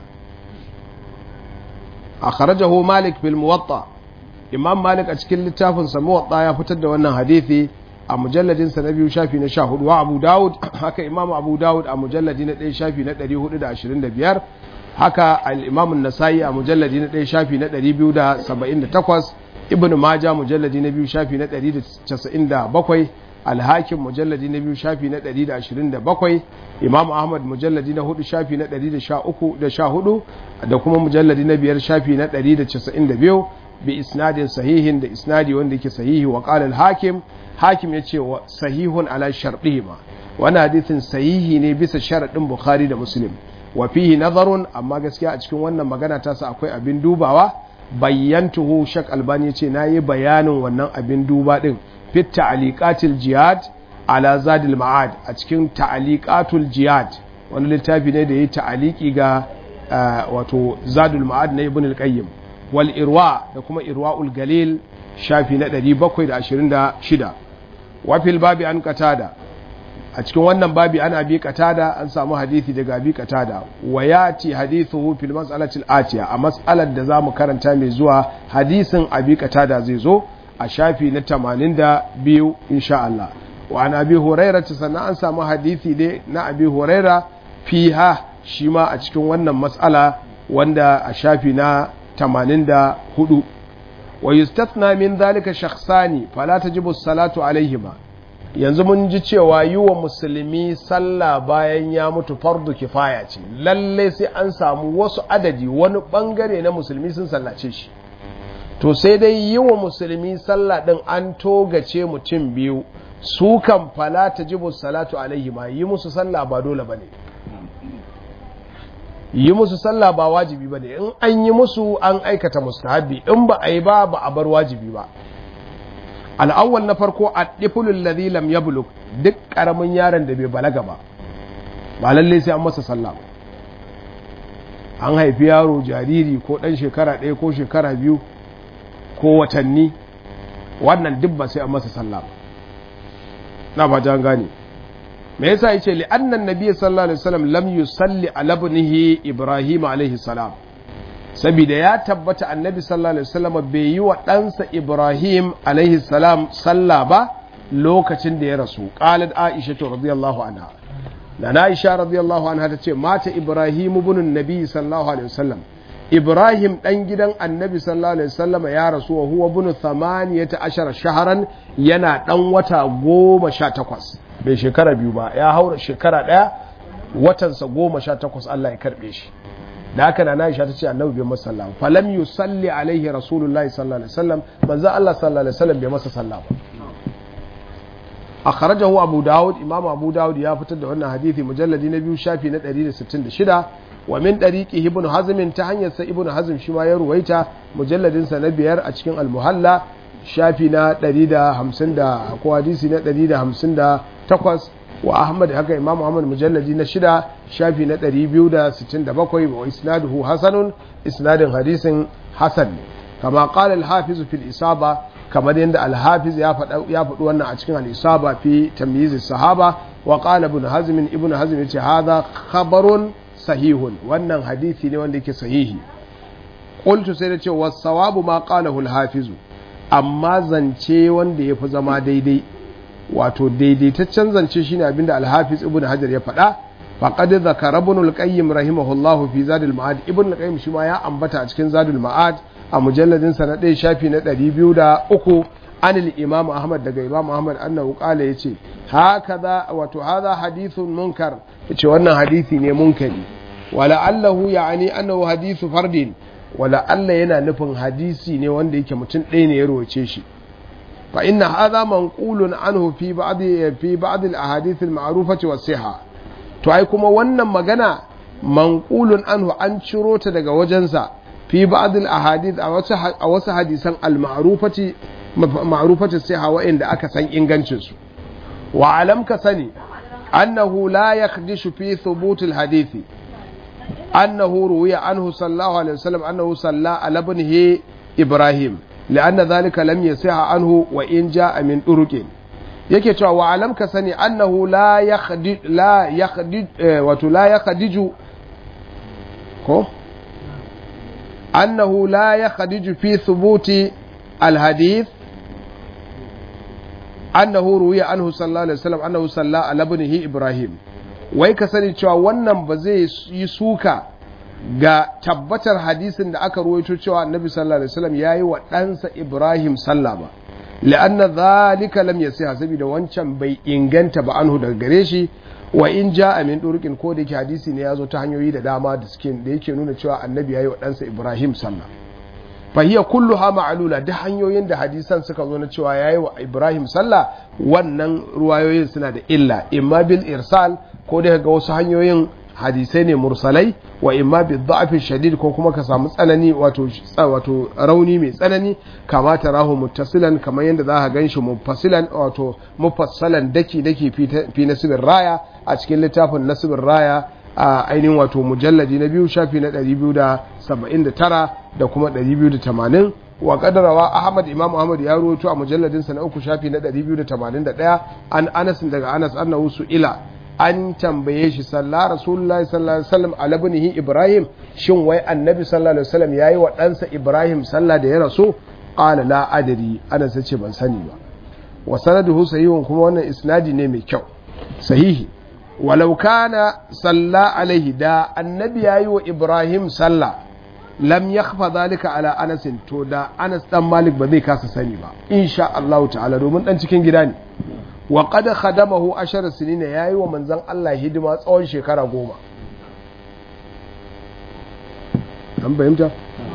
akhrajahu malik bil muwatta imam malik a cikin littafin sa muwatta ya fitar da wannan hadisi a mujalladin sa na biyu shafi na 14 wa abu daud haka imam abu daud a mujalladi na 1 shafi na 425 haka al-imam an-nasai a mujalladi na 1 shafi na 278 ibnu maja mujalladi na biyu shafi na 197 al-hakim mujalladi na biyu shafi na 127 imam ahmad mujalladi na 4 shafi na 113 da 14 da kuma mujalladi na biyar shafi na 192 bi isnadin sahihin da isnadi wanda yake sahihi wa qala al-hakim hakim yace wa sahihun ala shartihima wannan hadisin sahihi ne bisa sharadin bukhari da muslim wa fihi nazarun amma gaskiya a cikin wannan magana ta sa akwai abin dubawa bayyantuhu shak albani yace nayi bayanin wannan abin duba din fit ta'liqatil jihad ala zadil ma'ad a cikin ta'liqatul jihad wani littafi ne da yayi ta'liqi ga wato zadul ma'ad na ibn al-qayyim wal irwa da kuma irwa'ul galil shafi na 726 wa fil babi an qatada a cikin wannan babi ana bi qatada an samu hadisi daga bi qatada wa yati hadithuhu fil mas'alati al-atiya a mas'alar da zamu karanta mai zuwa hadisin abi qatada zai zo a shafi na 82 insha Allah wa an abi hurairah sannan an samu hadisi dai na abi hurairah fiha shi ma a cikin wannan mas'ala wanda a shafi na 84 wa yustathna min dhalika shakhsani fala tajibu as-salatu alayhima yanzu mun ji cewa yi wa musulmi sallah bayan ya mutu fardu kifaya ce lalle sai an samu wasu adadi wani bangare na musulmi sun sallace shi to sai dai yi wa musulmi sallah din an togace mutum biyu su kan fala tajibu salatu alayhima yi musu sallah ba dole bane yi musu sallah ba wajibi ba ne in an yi musu an aikata mustahabi in ba a yi ba ba a bar wajibi ba al'awwal na farko a ɗifulun ladhi lam yablug duk ƙaramin yaron da bai balaga ba ba lalle sai an masa sallah an haifi yaro jariri ko ɗan shekara ɗaya ko shekara biyu ko watanni wannan duk ba sai an masa sallah na ba jan gane me yasa yace li annan nabiy sallallahu alaihi wasallam lam yusalli ala ibnihi ibrahim alaihi salam saboda ya tabbata annabi sallallahu alaihi wasallam bai yi wa ɗansa ibrahim alaihi salam sallah ba lokacin da ya rasu qalat aisha radiyallahu anha da aisha radiyallahu anha tace mata ibrahim ibn nabi sallallahu alaihi wasallam ibrahim dan gidan annabi sallallahu alaihi wasallam ya rasu wa huwa ibn thamaniyata ashara shahran yana dan wata goma sha takwas bai shekara biyu ba ya haura shekara ɗaya watansa goma sha takwas Allah ya karɓe shi da haka na Aisha ta ce annabi bai masa sallah falam yusalli alaihi rasulullahi sallallahu alaihi wasallam manzo Allah sallallahu alaihi wasallam bai masa sallah ba akhrajahu abu daud imam abu daud ya fitar da wannan hadisi mujalladi na biyu shafi na 166 wa min dariqi ibn hazm ta hanyar sa ibn hazm shi ma ya ruwaita mujalladin sa na biyar a cikin al-muhalla shafi na 150 da ko hadisi na 158 wa ahmad haka imam muhammad mujalladi na shida shafi na 267 wa isnaduhu hasanun isnadin hadisin hasan ne kama qala al-hafiz fil isaba kamar yadda al-hafiz ya faɗa ya faɗi wannan a cikin al-isaba fi tamyiz sahaba wa qala ibn hazm ibn hazm yace hadha khabarun sahihun wannan hadisi ne wanda yake sahihi qultu sai da ce was-sawabu ma qalahu al-hafiz amma zance wanda yafi zama daidai wato daidaitaccen zance shine abinda al-hafiz ibnu hajar ya faɗa faqad zakara ibn al-qayyim rahimahullah fi zadul ma'ad ibn al-qayyim shi ma ya ambata a cikin zadul ma'ad a mujalladin sa na ɗaya shafi na 203 an al-imam ahmad daga imam ahmad annahu qala yace hakaza wato hadha hadithun munkar yace wannan hadisi ne munkari wala allahu ya'ni annahu hadithu fardin wala Allah yana nufin hadisi ne wanda yake mutum ɗaya ne ya roce shi fa inna hadha manqulun anhu fi ba'd fi ba'd al-ahadith al-ma'rufah was-sihha to ai kuma wannan magana manqulun anhu an ciro ta daga wajensa fi ba'd al-ahadith a wasu a wasu hadisan al-ma'rufati ma'rufati sihha wa'inda aka san ingancin su wa alam ka sani annahu la yakhdishu fi thubut al-hadithi أنه روي عنه صلى الله عليه وسلم أنه صلى على ابنه إبراهيم لأن ذلك لم يصح عنه وإن جاء من طرق yake cewa wa alam ka sani annahu la yakhdij la yakhdij wato la yakhdiju ko annahu la yakhdiju fi thubuti alhadith annahu ruwiya anhu sallallahu alaihi wasallam annahu salla ala ibnihi ibrahim wai ka sani cewa wannan ba zai yi suka ga tabbatar hadisin da aka ruwaito cewa annabi sallallahu alaihi wasallam yayi wa ɗansa Ibrahim sallah ba la'anna zalika lam yasiha saboda wancan bai inganta ba anhu daga gare shi wa in ja'a min durqin ko da yake hadisi ne yazo ta hanyoyi da dama da suke da yake nuna cewa annabi yayi wa ɗansa Ibrahim sallah fa hiya kulluha ma'lula duk hanyoyin da hadisan suka zo na cewa yayi wa Ibrahim sallah wannan ruwayoyin suna da illa imma bil irsal ko da ga wasu hanyoyin hadisai ne mursalai wa imma bi dha'fi shadid ko kuma ka samu tsanani wato wato rauni mai tsanani kama tarahu muttasilan kamar yadda za ka ganshi mufassilan wato mufassalan daki daki fi nasibir raya a cikin littafin nasibir raya a ainihin wato mujalladi na biyu shafi na 279 da kuma 280 wa kadarawa ahmad imam ahmad ya ruwaito a mujalladinsa na uku shafi na 281 an anas daga anas annahu su ila an tambaye shi sallah rasulullahi sallallahu alaihi wasallam ala ibnihi ibrahim shin wai annabi sallallahu alaihi wasallam yayi wa ɗansa ibrahim sallah da ya rasu qala la adri ana sace ban sani ba wa sanaduhu sahihun kuma wannan isnadi ne mai kyau sahihi walau kana salla alaihi da annabi yayi wa ibrahim sallah lam yakhfa zalika ala anas to da anas dan malik ba zai kasa sani ba insha Allah ta'ala domin dan cikin gida ne wa qad khadamahu ashara sinina yayi wa manzon Allah hidima tsawon shekara goma an bayyanta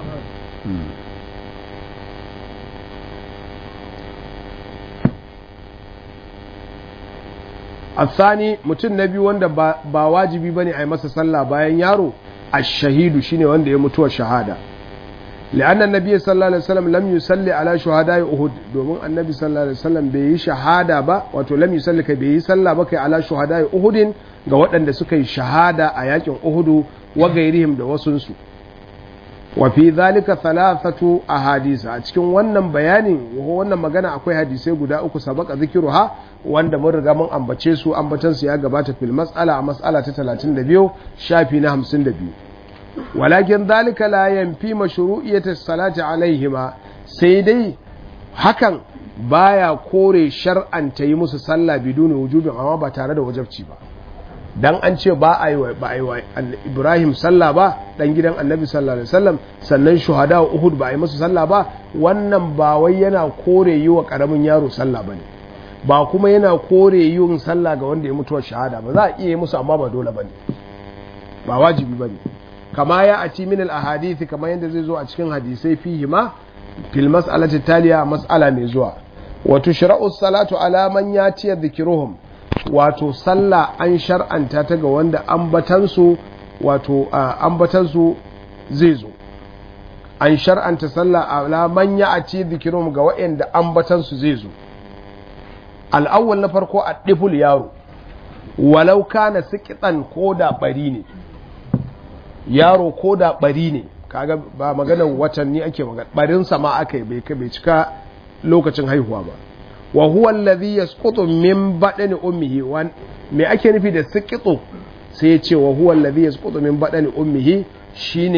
الثاني mutum na biyu wanda ba wajibi bane a yi masa sallah bayan yaro ash-shahidu shine wanda ya mutuwa shahada لأن النبي صلى الله عليه وسلم لم يصلي على شهداء أحد domin annabi sallallahu alaihi wasallam bai yi shahada ba wato lam yusalli kai bai yi sallah ba kai ala shuhada'i Uhud ga waɗanda suka yi shahada a yakin Uhud wa gairihim da wasunsu wa fi dhalika thalathatu ahadith a cikin wannan bayanin wannan magana akwai hadisai guda uku sabaka zikiruha wanda mun riga mun ambace su ambatan su ya gabata fil mas'ala a mas'ala ta 32 shafi na 52 walakin dhalika la yanfi mashru'iyyati salati alaihima sai dai hakan baya kore shar'anta yi musu sallah biduni wujubin amma ba tare da wajabci ba dan an ce ba a yi ba a yi wa Ibrahim sallah ba dan gidan Annabi sallallahu alaihi wasallam sannan shuhada Uhud ba a yi musu sallah ba wannan ba wai yana kore yi wa karamin yaro sallah bane ba kuma yana kore yin sallah ga wanda ya mutuwa shahada ba za a iya yi musu amma ba dole bane ba wajibi bane kama ya ati min al ahadith kamar yadda zai zo a cikin hadisai fihi ma fil mas'alati taliya mas'ala mai zuwa wa tushra'u salatu ala man yati dhikruhum wato sallah an shar'anta ta ga wanda ambatansu wato ambatansu zai zo an shar'anta sallah ala man ya'ti dhikruhum ga waɗanda ambatansu zai zo al'awwal na farko a ɗiful yaro walau kana sikitan ko da bari ne yaro ko da bari ne kaga ba maganar watanni ake magana barinsa ma aka yi bai cika lokacin haihuwa ba wa huwa alladhi yasqutu min badani ummihi wan me ake nufi da sikitu sai ya ce wa huwa alladhi yasqutu min badani ummihi shine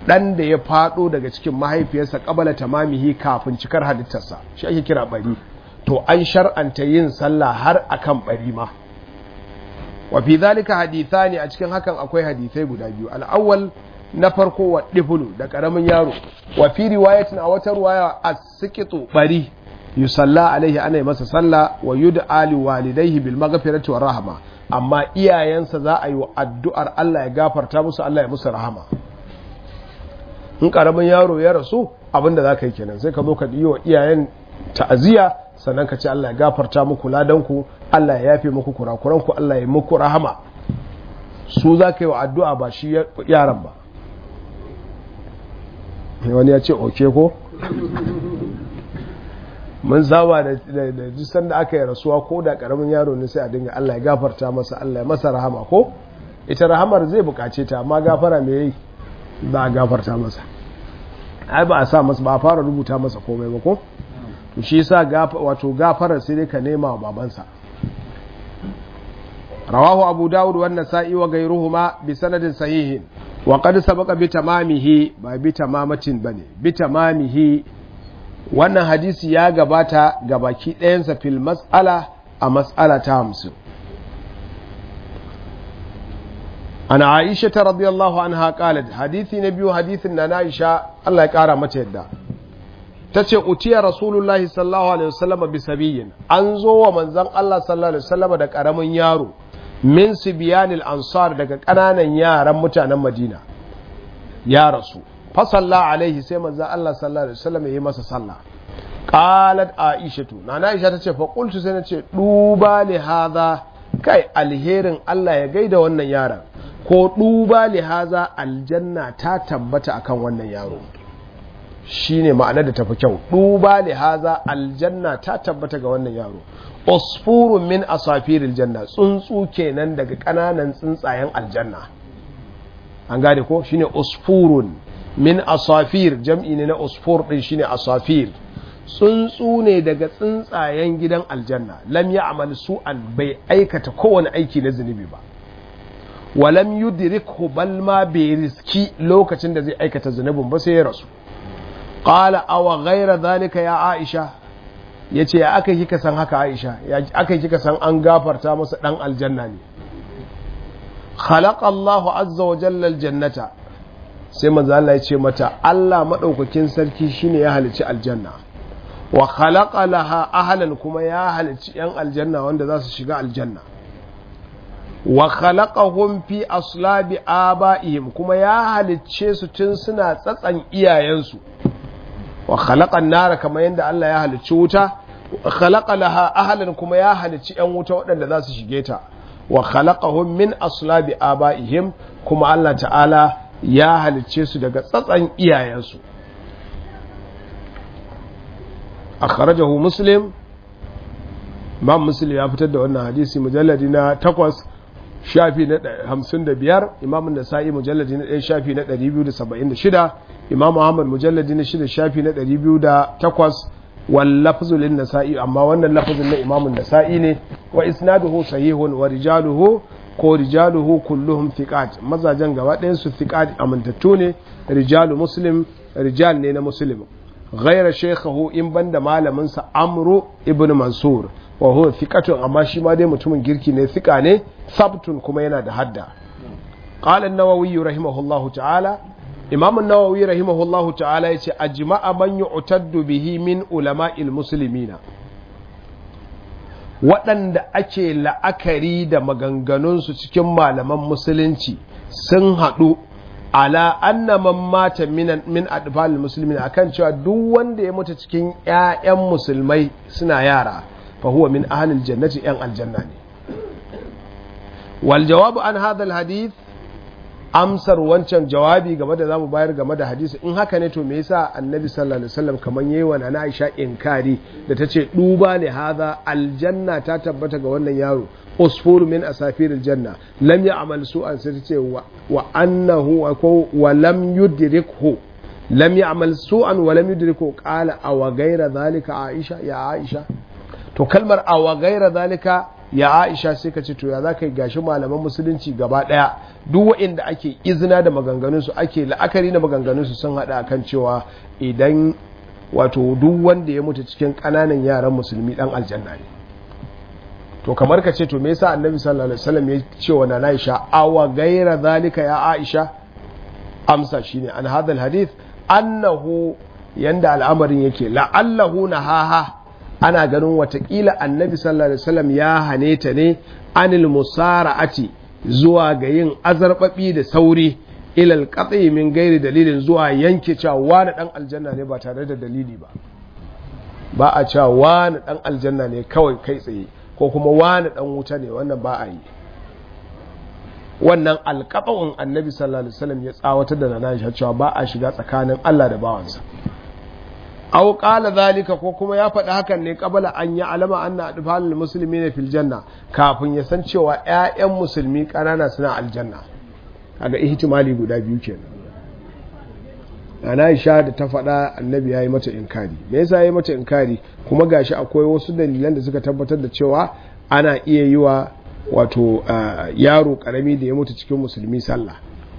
dan da ya fado daga cikin mahaifiyarsa qabala tamamihi kafin cikar halittarsa shi ake kira bari to an shar'anta yin sallah har akan bari ma wa fi zalika hadithani a cikin hakan akwai hadisai guda biyu al-awwal na farko wa difulu da karamin yaro wa fi riwayatin a wata riwaya as-siqitu bari yusalla alaihi ana masa sallah wa yud'a li walidayhi bil maghfirati war rahma amma iyayensa za a yi wa addu'ar Allah ya gafarta musu Allah ya musu rahama in karamin yaro ya rasu abinda za ka yi kenan sai ka zo ka yi wa iyayen ta'aziyya sannan ka ce Allah ya gafarta muku ladanku Allah ya yafe muku kurakuranku Allah ya muku rahama su za ka yi wa addu'a ba shi yaran ba wani ya ce oke ko mun zaba da jisan da aka yi rasuwa ko da karamin yaro ne sai a dinga Allah ya gafarta masa Allah ya masa rahama ko ita rahamar zai bukace ta amma gafara me yi ba a gafarta masa ai ba a sa masa ba a fara rubuta masa komai ba ko to shi yasa wato gafarar sai dai ka nema wa babansa rawahu abu dawud wa nasa'i wa ghayruhuma bi sanadin sahihin wa qad sabaqa bi tamamihi ba bi tamamatin bane bi tamamihi wannan hadisi ya gabata ga baki ɗayansa fil mas'ala a mas'ala ta hamsin an aisha ta radiyallahu anha qalat hadisi na biyu hadisin na aisha Allah ya kara mata yadda ta ce utiya rasulullahi sallallahu alaihi wasallam bi sabiyin an zo wa manzon Allah sallallahu alaihi wasallam da karamin yaro min sibiyanil ansar daga ƙananan yaran mutanen madina ya rasu fasalla alaihi sai manzon Allah sallallahu alaihi wasallam ya yi masa sallah qalat aishatu nana aisha tace fa qultu sai nace duba li hadha kai alherin Allah ya gaida wannan yaron ko duba li hadha aljanna ta tabbata akan wannan yaro shine ma'ana da tafi kyau duba li hadha aljanna ta tabbata ga wannan yaro usfurun min asafiril janna tsuntsu kenan daga kananan tsuntsayen aljanna an gane ko shine usfurun min asafir jam'i ne na usfur din shine asafir tsuntsu ne daga tsuntsayen gidan aljanna lam ya amal su'an bai aikata kowane aiki na zunubi ba walam yudrikhu bal ma bai riski lokacin da zai aikata zunubin ba sai ya rasu qala aw ghayra zalika ya aisha yace ya aka kika san haka aisha ya aka kika san an gafarta masa dan aljanna ne khalaqa Allahu azza wa jalla aljannata sai manzo Allah ya ce mata Allah madaukakin sarki shine ya halici aljanna wa khalaqa laha ahlan kuma ya halici yan aljanna wanda za su shiga aljanna wa khalaqahum fi aslabi abaihim kuma ya halicce su tun suna tsatsan iyayensu wa khalaqa nara kamar yadda Allah ya halicci wuta wa khalaqa laha ahlan kuma ya halicci yan wuta waɗanda za su shige ta wa khalaqahum min aslabi abaihim kuma Allah ta'ala ya halicce su daga tsatsan iyayensu akhrajahu muslim imam muslim ya fitar da wannan hadisi mujalladi na takwas shafi na hamsin da biyar imam nasa'i mujalladi na ɗaya shafi na ɗari biyu da saba'in da shida imam ahmad mujalladi na shida shafi na ɗari biyu da takwas wal lafzu lin nasa'i amma wannan lafzin na imam nasa'i ne wa isnaduhu sahihun wa rijaluhu ko rijaluhu kulluhum thiqat mazajen gaba ɗayan su thiqat amintattu ne rijalu muslim rijal ne na muslim غير شيخه in banda malamin sa amru ibn mansur wa huwa thiqatun amma shi ma dai mutumin girki ne thiqa ne sabtun kuma yana da hadda qala an-nawawi rahimahullahu ta'ala imam an-nawawi rahimahullahu ta'ala yace ajma'a man yu'taddu bihi min ulama'il muslimina waɗanda ake la'akari da maganganunsu cikin malaman musulunci sun haɗu ala anna man mata min min adfal muslimin akan cewa duk wanda ya mutu cikin ƴaƴan musulmai suna yara fa huwa min ahlil jannati ƴan aljanna ne wal jawabu an hadha al hadith amsar wancan jawabi game da zamu bayar game da hadisi in haka ne to me yasa annabi sallallahu alaihi wasallam kaman yayi wa na Aisha inkari da tace duba ne hadha aljanna ta tabbata ga wannan yaro usfur min asafir aljanna lam ya'mal su'an sai tace wa annahu wa lam yudrikhu lam ya'mal su'an wa lam yudrikhu qala aw ghayra zalika aisha ya aisha to kalmar aw ghayra zalika ya aisha sai ka ce to ya za ka yi gashi malaman musulunci gaba ɗaya duk waɗanda ake izina da maganganunsu ake la'akari da maganganunsu sun haɗa akan cewa idan wato duk wanda ya mutu cikin ƙananan yaran musulmi ɗan aljanna ne to kamar ka ce to me yasa annabi sallallahu alaihi wasallam ya ce wa nana aisha awa gaira zalika ya aisha amsa shine an hadal hadith annahu yanda al'amarin yake la'allahu nahaha ana ganin watakila annabi sallallahu alaihi wasallam ya hane ta ne anil musara'ati zuwa ga yin azarbabi da sauri ilal qat'i min gairi dalilin zuwa yanke cewa wani dan aljanna ne ba tare da dalili ba ba a cewa wani dan aljanna ne kawai kai tsaye ko kuma wani dan wuta ne wannan ba a yi wannan alƙaɓa'un annabi sallallahu alaihi wasallam ya tsawatar da nana cewa ba a shiga tsakanin Allah da bawansa aw qala zalika ko kuma ya faɗi hakan ne qabala an ya alama anna adfalul muslimina fil janna kafin ya san cewa ƴaƴan musulmi ƙanana suna aljanna kaga ihtimali guda biyu kenan ana Aisha da ta faɗa annabi yayi mata inkari me yasa yayi mata inkari kuma gashi akwai wasu dalilan da suka tabbatar da cewa ana iya yi wa wato yaro karami da ya mutu cikin musulmi sallah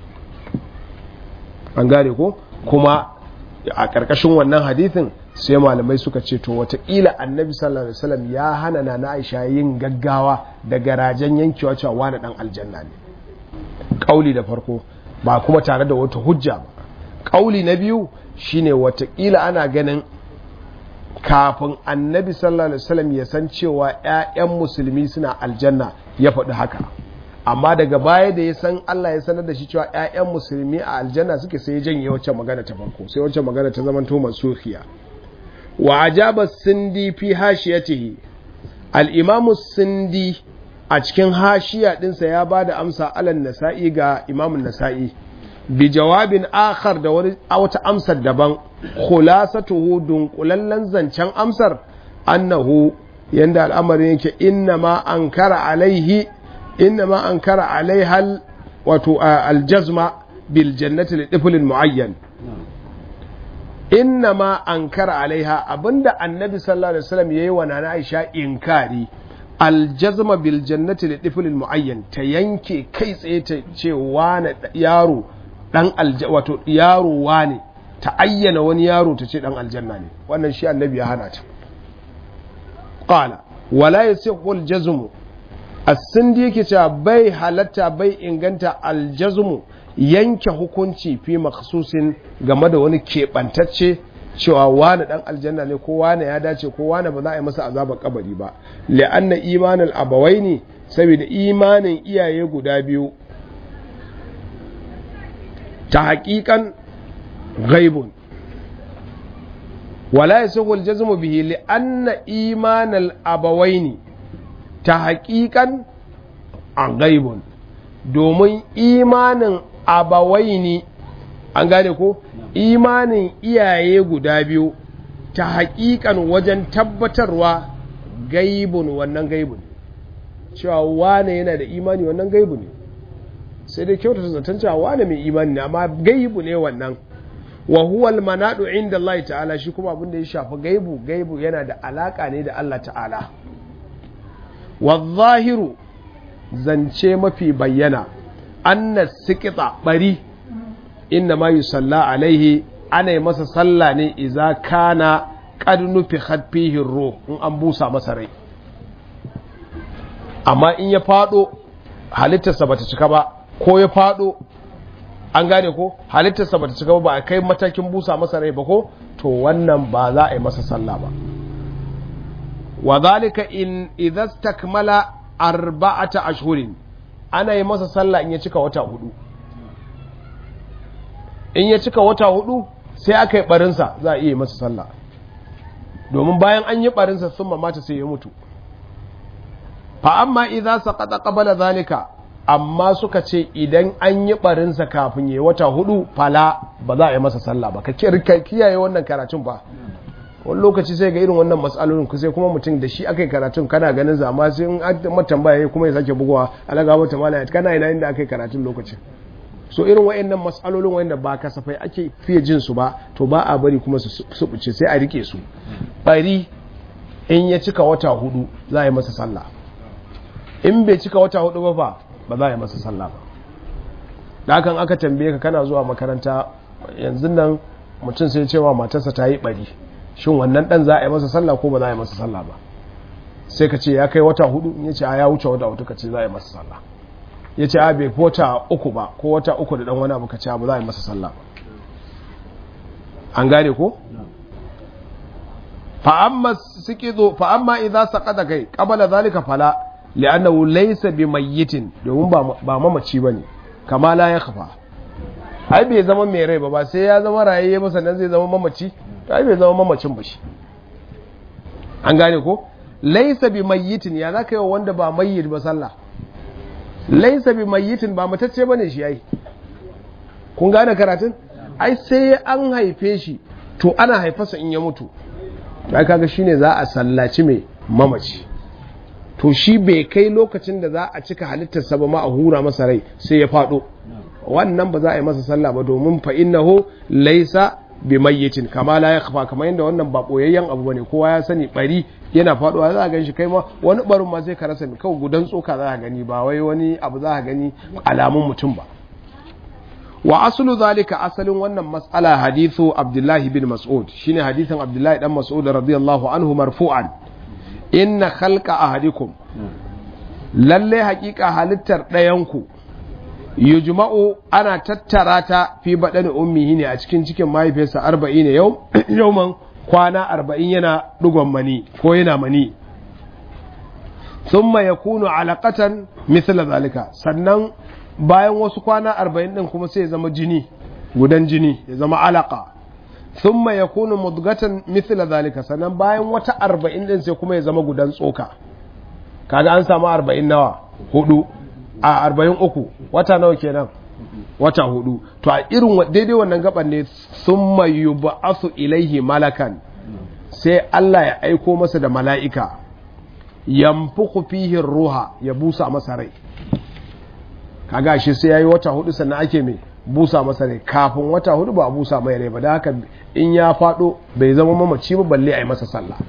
an gane ko kuma a ƙarƙashin wannan hadithin sai malamai suka ce to wataƙila annabi sallallahu alaihi wasallam ya hana na na aisha yin gaggawa da garajen yankewa cewa wani dan aljanna ne ƙauli da farko ba kuma tare da wata hujja ba ƙauli na biyu shine wataƙila ana ganin kafin annabi sallallahu alaihi wasallam ya san cewa 'ya'yan musulmi suna aljanna ya faɗi haka amma daga baya da ya san Allah ya sanar da shi cewa 'ya'yan musulmi a aljanna suke sai ya janye wacce magana ta farko sai wacce magana ta zama to mansuhiya wa ajaba sindi fi hashiyatihi al-imamu sindi a cikin hashiya dinsa ya ba da amsa alan nasa'i ga imamun nasa'i bi jawabin akhar da wata amsar daban khulasatuhu dunkulallen zancen amsar annahu yanda al'amarin yake inna ma ankara alaihi inna ma ankara alaihal wato aljazma bil jannati li tiflin muayyan inna ma ankara alaiha abinda annabi sallallahu alaihi wasallam yayi wa nana Aisha inkari aljazma bil jannati li tiflin muayyan ta yanke kai tsaye ta ce wani yaro dan alja wato yaro wane ta ayyana wani yaro ta ce dan aljanna ne wannan shi annabi ya hana ta qala wala yasihu aljazmu as-sindi yake cewa bai halatta bai inganta aljazmu yanke hukunci fi makhsusin game da wani keɓantacce cewa wani dan aljanna ne ko wani ya dace ko wani ba za a yi masa azabar kabari ba li'anna imanul abawaini saboda imanin iyaye guda biyu ta haƙiƙan ghaibun wala yasihu aljazmu bihi li'anna imanal abawaini ta haƙiƙan a gaibun domin imanin abawaini an gane ko imanin iyaye guda biyu ta haƙiƙan wajen tabbatarwa gaibun wannan gaibun cewa wane yana da imani wannan gaibu ne sai dai kyautata zaton cewa wane mai imani ne amma gaibu ne wannan wa huwa almanadu inda Allah ta'ala shi kuma abin da ya shafi gaibu gaibu yana da alaka ne da Allah ta'ala wa zahiru zance mafi bayyana anna sikita bari inna ma yusalla alaihi ana yi masa sallah ne iza kana qad nufi fihi ruh in an busa masa rai amma in ya fado halittarsa bata cika ba ko ya fado an gane ko halittarsa bata cika ba a kai matakin busa masa rai ba ko to wannan ba za a yi masa sallah ba wa zalika in idza takmala arba'ata ashhurin ana yi masa sallah in ya cika wata hudu in ya cika wata hudu sai aka yi barinsa za a iya yi masa sallah domin bayan an yi barinsa sun mamata sai ya mutu fa amma idza saqata qabla zalika amma suka ce idan an yi barinsa kafin yi wata hudu fala ba za a yi masa sallah ba ka kiyaye wannan karatun ba wani lokaci sai ga irin wannan matsalolin ku sai kuma mutum da shi aka yi karatun kana ganin zama sai in an tambaya kuma ya sake bugowa alaga mata mala kana ina inda aka yi karatun lokacin so irin wayannan matsalolin wayanda ba kasafai ake fiye jin su ba to ba a bari kuma su subuce sai a rike su bari in ya cika wata hudu za a yi masa sallah in bai cika wata hudu ba fa ba za a yi masa sallah ba dakan aka tambaye ka kana zuwa makaranta yanzu nan mutum sai cewa matarsa ta yi bari shin wannan dan za a yi masa sallah ko ba za a yi masa sallah ba sai ka ce ya kai wata hudu ya ce a ya wuce wata hudu ka ce za a yi masa sallah ya ce a bai wata uku ba ko wata uku da dan wani abu ka ce ba za a yi masa sallah ba an gane ko fa'amma sikizo fa'amma idza saqata kai qabala zalika fala li'annahu laysa bimayyitin domin ba mamaci bane kama la ya kafa ai bai zama mai rai ba ba sai ya zama rayayye ba sannan zai zama mamaci ai bai zama mamacin ba shi an gane ko laysa bimayyitin ya zaka yi wanda ba mayyit ba sallah laysa bimayyitin ba matacce bane shi ai kun gane karatun ai sai an haife shi to ana haifarsa in ya mutu ai kaga shine za a sallaci mai mamaci to shi bai kai lokacin da za a cika halittarsa ba ma a hura masa rai sai ya fado wannan ba za a yi masa sallah ba domin fa innahu laysa bi mayyitin kama la yakhfa kamar yadda wannan ba boyayyen abu bane kowa ya sani bari yana faduwa za a ganshi kai ma wani barin ma sai ka rasa kawai gudan tsoka za a gani ba wai wani abu za a gani alamun mutum ba wa aslu zalika asalin wannan mas'ala hadithu abdullahi bin mas'ud shine hadithin abdullahi dan mas'ud radiyallahu anhu marfu'an inna khalqa ahadikum lalle haƙiƙa halittar ɗayanku yujma'u ana tattara ta fi baɗani ummihi ne a cikin cikin mahaifiyarsa arba'in ne yau yauman kwana arba'in yana ɗigon mani ko yana mani thumma yakunu alaqatan mithla zalika sannan bayan wasu kwana arba'in ɗin kuma sai ya zama jini gudan jini ya zama alaka thumma yakunu mudgatan mithla zalika sannan bayan wata arba'in ɗin sai kuma ya zama gudan tsoka kaga an samu arba'in nawa hudu a arba'in uku wata nawa kenan wata hudu to a irin daidai wannan gaban ne thumma yub'athu ilaihi malakan sai Allah ya aiko masa da mala'ika yamfuku fihi ruha ya busa masa rai kaga shi sai yayi wata hudu sannan ake mai busa masa rai kafin wata hudu ba a busa mai rai ba da haka in ya fado bai zama mamaci ba balle a yi masa sallah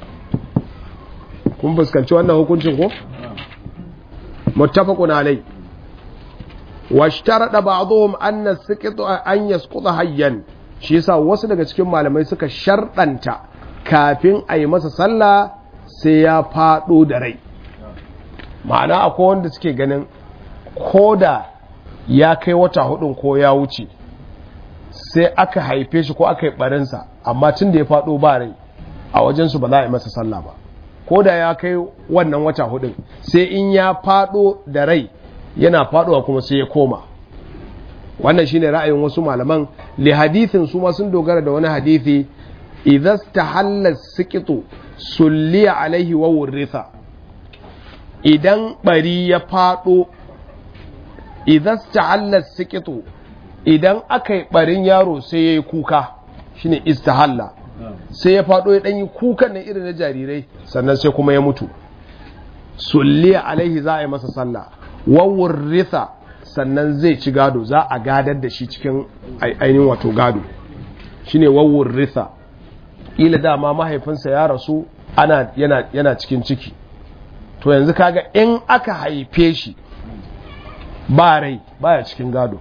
kun fuskanci wannan hukuncin ko muttafaqun alai washtarada ba'dhum anna siqitu an yasquta hayyan shi yasa wasu daga cikin malamai suka sharɗanta kafin a yi masa sallah sai ya fado da rai ma'ana akwai wanda suke ganin ko da ya kai wata hudun ko ya wuce sai aka haife shi ko aka yi barinsa amma tun da ya faɗo ba rai a wajensu ba za a yi masa sallah ba ko da ya kai wannan wata hudun sai in ya faɗo da rai yana faɗowa kuma sai ya koma wannan shine ra'ayin wasu malaman li hadithin su ma sun dogara da wani hadithi idza tahalla siqitu sulliya alaihi wa wurritha idan bari ya faɗo idan istahalla sikitu idan aka yi barin yaro sai ya yi kuka shine istahalla sai ya faɗo ya ɗanyi kukan na irin na jarirai sannan sai kuma ya mutu sulliya alaihi za a yi masa sallah wawun ritha sannan zai ci gado za a gadar da shi cikin ainihin wato gado shine wawun ritha ila dama mahaifinsa ya rasu ana yana, yana cikin ciki to yanzu kaga in aka haife shi ba rai baya cikin gado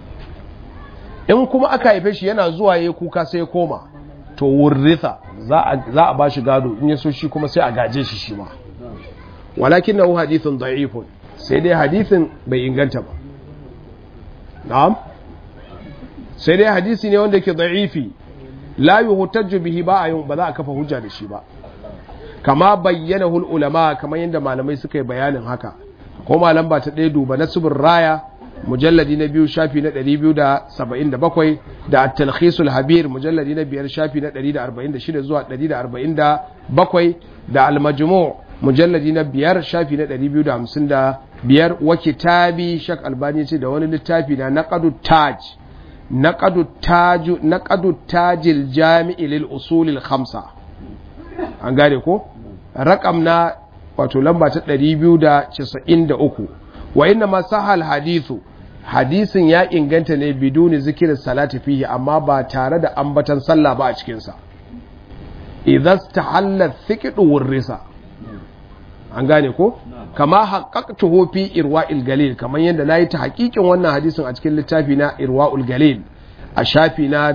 in kuma aka haife shi yana zuwa ya kuka sai ya koma to wurritha za a ba shi gado in ya so shi kuma sai a gaje shi shi ma walakin na hadithun da'ifun sai dai hadithin bai inganta ba na'am sai dai hadisi ne wanda ke da'ifi la yuhtajju bihi ba a ba za a kafa hujja da shi ba kama bayyana ulama kamar yadda malamai suka yi bayanin haka ko malam ba ta ɗaya duba na subin raya mujalladi na biyu shafi na 277 da at-talkhisul habir mujalladi na biyar shafi na 146 zuwa 147 da al-majmu' mujalladi na biyar shafi na 255 wa kitabi shak albani ce da wani littafi na naqadu taj naqadu taj naqadu tajil jami'i lil usul al khamsa an gane ko rakam na wato lamba ta 293 wa inna ma sahal hadithu hadisin ya inganta ne biduni zikirin salati fihi amma ba tare da ambatan sallah ba a cikinsa idan ta hallar thikidu wurrisa an gane ko kama haqqaqtuhu fi irwa'il galil kamar yadda nayi ta hakikin wannan hadisin a cikin littafi na irwa'ul galil a shafi na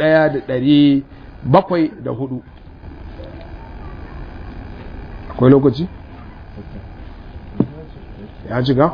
1704 akwai lokaci ya jiga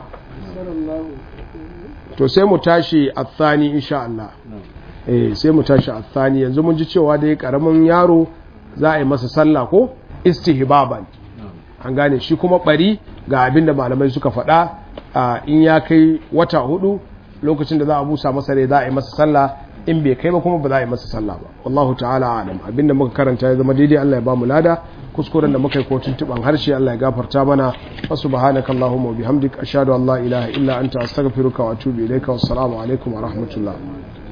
to sai mu tashi a tsani insha Allah eh sai mu tashi a tsani yanzu mun ji cewa dai karamin yaro za a yi masa sallah ko istihbaban an gane shi kuma bari ga abinda malamai suka faɗa in ya kai wata hudu lokacin da za a busa masa rai za a yi masa sallah in bai kai ba kuma ba za a yi masa sallah ba wallahu ta'ala alam abinda muka karanta ya zama daidai Allah ya ba mu lada kuskuren da muka yi ko tuntuban harshe Allah ya gafarta mana wa subhanaka allahumma wa bihamdika ashhadu an la ilaha illa anta astaghfiruka wa atubu ilayka wassalamu alaikum wa rahmatullah